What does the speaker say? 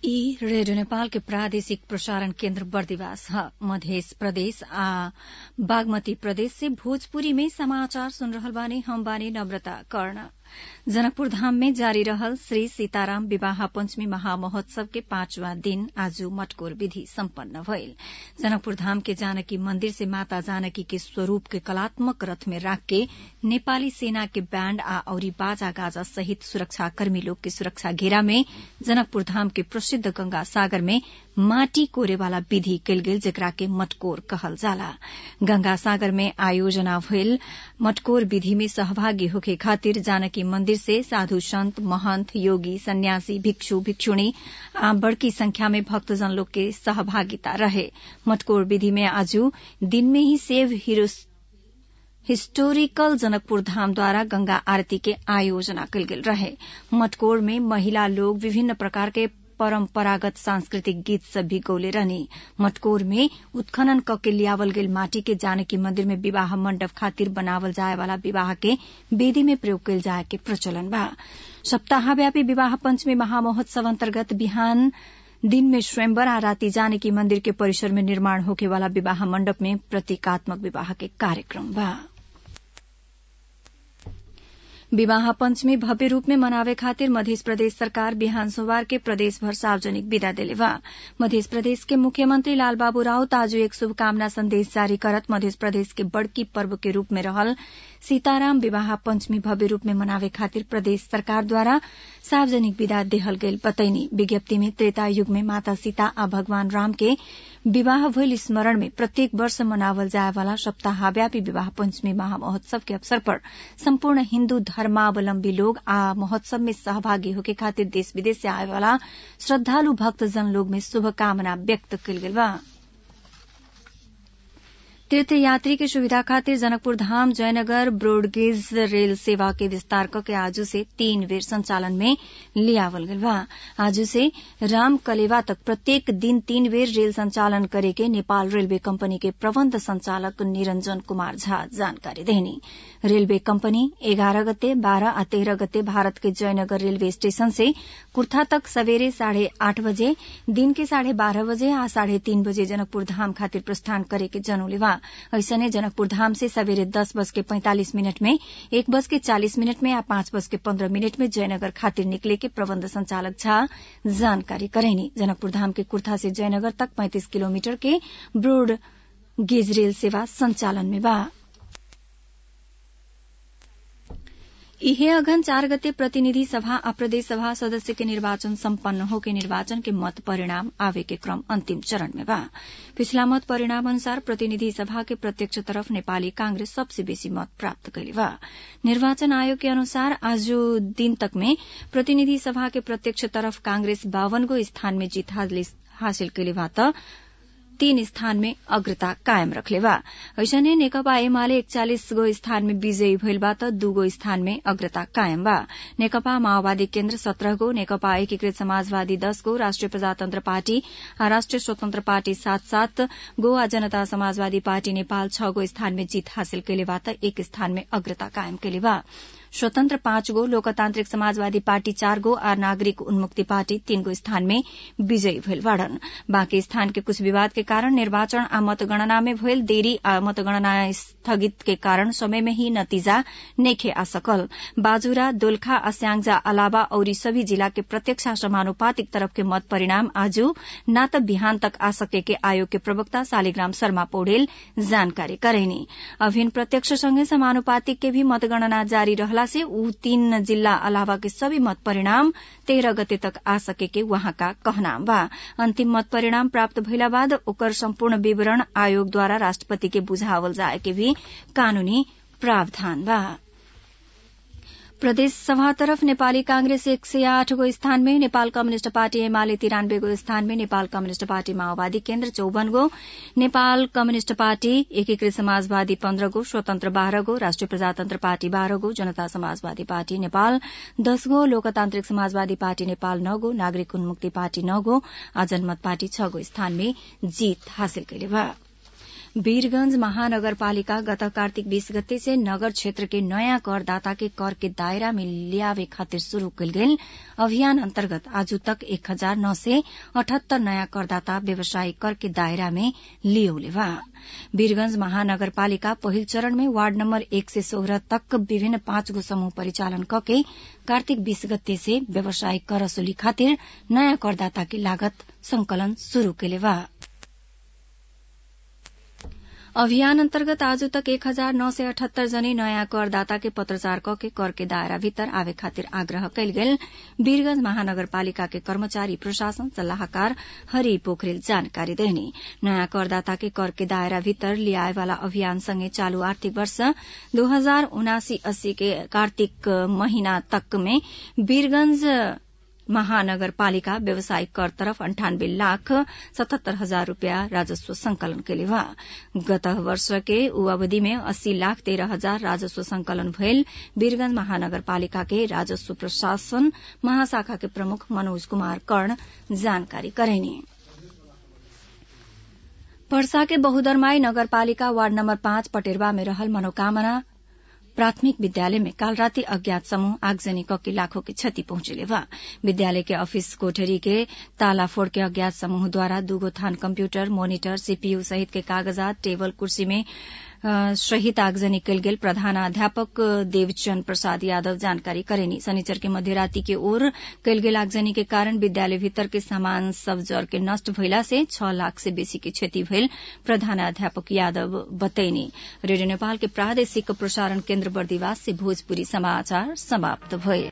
ई रेडियो नेपाल के प्रादेशिक प्रसारण केन्द्र बर्दिवास ह मध्य प्रदेश आ बागमती प्रदेश से भोजपुरी में समाचार सुन रहल बानी हम बानी नम्रता कर्ण जनकपुर धाम में जारी रहल श्री सीताराम विवाह पंचमी महामहोत्सव के पांचवा दिन आज मटकोर विधि सम्पन्न भइल जनकपुर धाम के जानकी मंदिर से माता जानकी के स्वरूप के कलात्मक रथ में राख के नेपाली सेना के बैंड आ औरी बाजा गाजा सहित सुरक्षाकर्मी लोग के सुरक्षा घेरा में जनकपुर धाम के प्रसिद्ध गंगा सागर में माटी कोरे वाला विधि कयल गेल जेकरा के मटकोर कहल जाला गंगा सागर में आयोजना भइल मटकोर विधि में सहभागी होखे खातिर जानकी मंदिर से साधु संत महंत योगी सन्यासी भिक्षु भिक्षुणी आ बड़की संख्या में भक्तजन लोग के सहभागिता रहे मटकोर विधि में आज दिन में ही सेव हिस्टोरिकल जनकपुर धाम द्वारा गंगा आरती के आयोजना कयल गेल रहे मटकोर में महिला लोग विभिन्न प्रकार के परम्परागत सांस्कृतिक गीत सब भी गौले रहनी मटकोर में उत्खनन क के लियावल गेल माटी के जानकी मंदिर में विवाह मंडप खातिर बनावल जाए वाला विवाह के वेदी में प्रयोग कयल जाए के प्रचलन बा सप्ताहव्यापी विवाह पंचमी महामहोत्सव अन्तर्गत बिहान दिन में स्वयंवर आ राति जानकी मंदिर के परिसर में निर्माण होके वाला विवाह मंडप में प्रतीकात्मक विवाह के कार्यक्रम बा विवाह पंचमी भव्य रूप में मनावे खातिर मध्य प्रदेश सरकार बिहान सोमवार के प्रदेश भर सार्वजनिक विदा देले बा मध्य प्रदेश के मुख्यमंत्री लालबाबू राउत आज एक शुभकामना संदेश जारी करत मध्य प्रदेश के बड़की पर्व के रूप में रहल सीताराम विवाह पंचमी भव्य रूप में मनावे खातिर प्रदेश सरकार द्वारा सार्वजनिक विदा देहल गेल बतैनी विज्ञप्ति में त्रेता युग में माता सीता आ भगवान राम के विवाह भइल स्मरण में प्रत्येक वर्ष मनावल जाए वाला सप्ताहव्यापी विवाह पंचमी महामहोत्सव के अवसर पर सम्पूर्ण हिन्दू धर्मावलम्बी लोग आ महोत्सव में सहभागी होके खातिर देश विदेश से आए वाला श्रद्धालु भक्तजन लोग में शुभकामना व्यक्त कयल गेल बा तीर्थयात्री के सुविधा खातिर जनकपुर धाम जयनगर ब्रोडगेज रेल सेवा के विस्तार के आज से तीन बेर संचालन में लियावल गल बा आज से राम कलेवा तक प्रत्येक दिन तीन बेर रेल संचालन करे के नेपाल रेलवे कंपनी के प्रबंध संचालक निरंजन कुमार झा जानकारी देनी रेलवे कंपनी एघारह गते बारह आ तेरह गते भारत के जयनगर रेलवे स्टेशन से कुर्था तक सवेरे साढ़े आठ बजे दिन के साढ़े बारह बजे आ साढ़े तीन बजे जनकपुर धाम खातिर प्रस्थान करे के जनौले बा ऐसने जनकपुर धाम से सवेरे दस बज के पैंतालीस मिनट में एक बज के चालीस मिनट में या पांच बज के पन्द्रह मिनट में जयनगर खातिर निकले के प्रबंध संचालक झा जानकारी करेनी जनकपुर धाम के कुर्था से जयनगर तक पैंतीस किलोमीटर के ब्रोड गेज रेल सेवा संचालन में बा इहे अघन चार गते प्रतिनिधि सभा आ प्रदेश सभा सदस्य के निर्वाचन सम्पन्न होके निर्वाचन के मत परिणाम आवे के क्रम अंतिम चरण में बा पिछला मत परिणाम अनुसार प्रतिनिधि सभा के प्रत्यक्ष तरफ नेपाली कांग्रेस सबसे बेसी मत प्राप्त कैले बा निर्वाचन आयोग के अनुसार आज दिन तक में प्रतिनिधि सभा के प्रत्यक्ष तरफ कांग्रेस बावन गो स्थान में जीत हासिल कैले बा त तीन स्थान में अग्रता कायम रखले बा ऐसने नेकपा एमाले एकचालिस गो स्थान में विजयी भइल बा त दूगो स्थान में अग्रता कायम बा नेकपा माओवादी केन्द्र सत्रह गो नेकपा एकीकृत समाजवादी दस गो राष्ट्रिय प्रजातन्त्र पार्टी आ राष्ट्रिय स्वतन्त्र पार्टी सात सात गो आ जनता समाजवादी पार्टी नेपाल छ गो स्थान में जीत हासिल कैले बा त एक स्थान में अग्रता कायम कैले बा स्वतन्त्र पाँच गो लोकतान्त्रिक समाजवादी पार्टी चार गो और नागरिक उन्मुक्ति पार्टी तीन गो स्थान में विजयी भइल बाड़न बाँकी स्थान के कुछ विवाद के कारण निर्वाचन आ मतगणना में भइल देरी आ मतगणना स्थगित के कारण समय में ही नतीजा नेखे आ सकल बाजुरा दोलखा आ स्याङ्जा अलावा औरी सभी जिला के प्रत्यक्ष समानुपातिक तरफ के मत परिणाम आज न त बिहान तक आ सके के आयोग के प्रवक्ता शालिग्राम शर्मा पौडेल जानकारी करेनी अभिन प्रत्यक्ष सँगै समानुपातिक के भी मतगणना जारी रहला से ऊ तीन जिल्ला अलावा के सभी मत परिणाम तेरह गते तक आ सके के वहाँका कहना बा अंतिम मत परिणाम प्राप्त भइला बाद ओकर सम्पूर्ण विवरण आयोग द्वारा राष्ट्रपति के बुझावल जाए के भी कानूनी प्रावधान बा प्रदेश सभा तरफ नेपाली कांग्रेस एक सय आठ गो स्थान में नेपाल कम्युनिष्ट पार्टी एमाले तिरानब्बे गो स्थान में नेपाल कम्युनिष्ट पार्टी माओवादी केन्द्र चौवन गो नेपाल कम्युनिष्ट पार्टी एकीकृत समाजवादी पन्ध्र गो स्वतन्त्र बाह्र गो राष्ट्रिय प्रजातन्त्र पार्टी बाह्र गो जनता समाजवादी पार्टी नेपाल दश गो लोकतान्त्रिक समाजवादी पार्टी नेपाल नौ गो नागरिक उन्मुक्ति पार्टी नौ गो आ जनमत पार्टी छ गो स्थान में जीत हासिल कैले बा वीरगंज महानगरपालिका गत कार्तिक बीस गते से नगर क्षेत्र के नयाँ करदाता के कर के दायरा में लियावे खातिर शुरू कल गेल अभियान अन्तर्गत आज तक एक हजार नौ सय अठहत्तर नयाँ करदाता व्यवसायिक कर के दायरा में लियौले बा वीरगंज महानगरपालिका पहिल चरण में वार्ड नम्बर एक से सोह्र तक विभिन्न पाँच गो समूह परिचालन कके कार्तिक बीस गते से व्यवसायिक कर वसूली खातिर नयाँ करदाता के लागत संकलन शुरू केले बा अभियान अन्तर्गत आज तक एक हजार नौ सय अठहत्तर जने नयाँ करदाता के पत्रचार कके कर के दायरा भीतर आवे खातिर आग्रह कयल गेल वीरगंज महानगरपालिका के कर्मचारी प्रशासन सल्लाहकार हरि पोखरेल जानकारी देने नयाँ करदाता के कर के दायरा भीतर लियाए वाला अभियान सँगै चालू आर्थिक वर्ष दो हजार उनासी अस्सी के कार्तिक महीना तक में वीरगंज महानगरपालिका व्यवसायिक कर तरफ अंठानब्बे लाख सतहत्तर हजार रूपियाँ राजस्व संकलन केले बा गत वर्ष के ऊ अवधि में अस्सी लाख तेरह हजार राजस्व संकलन भयल वीरगंज महानगरपालिका के राजस्व प्रशासन महाशाखा के प्रमुख मनोज कुमार कर्ण जानकारी करेनी पर्सा के बहुदरमाई नगरपालिका वार्ड नम्बर पाँच पटेरवा में रहल मनोकामना प्राथमिक विद्यालय में काल राति अज्ञात समूह आगजनी कके लाखों की क्षति पहुंचेले बा विद्यालय के ऑफिस कोठरी के ताला फोड़ के अज्ञात समूह द्वारा दूगो थान कंप्यूटर मोनिटर सीपीयू सहित के कागजात टेबल कुर्सी में सहित आगजनी कल गेल प्रधानाध्यापक देवचंद प्रसाद यादव जानकारी करेनी शनिचर के मध्यराति के ओर कल गेल आगजनी के कारण विद्यालय भीतर के सामान सब जर के नष्ट भइला से छह लाख से बेसी के क्षति भइल प्रधानाध्यापक यादव बतैनी रेडियो नेपाल के प्रादेशिक प्रसारण केन्द्र बर्दिवास से भोजपुरी समाचार समाप्त भए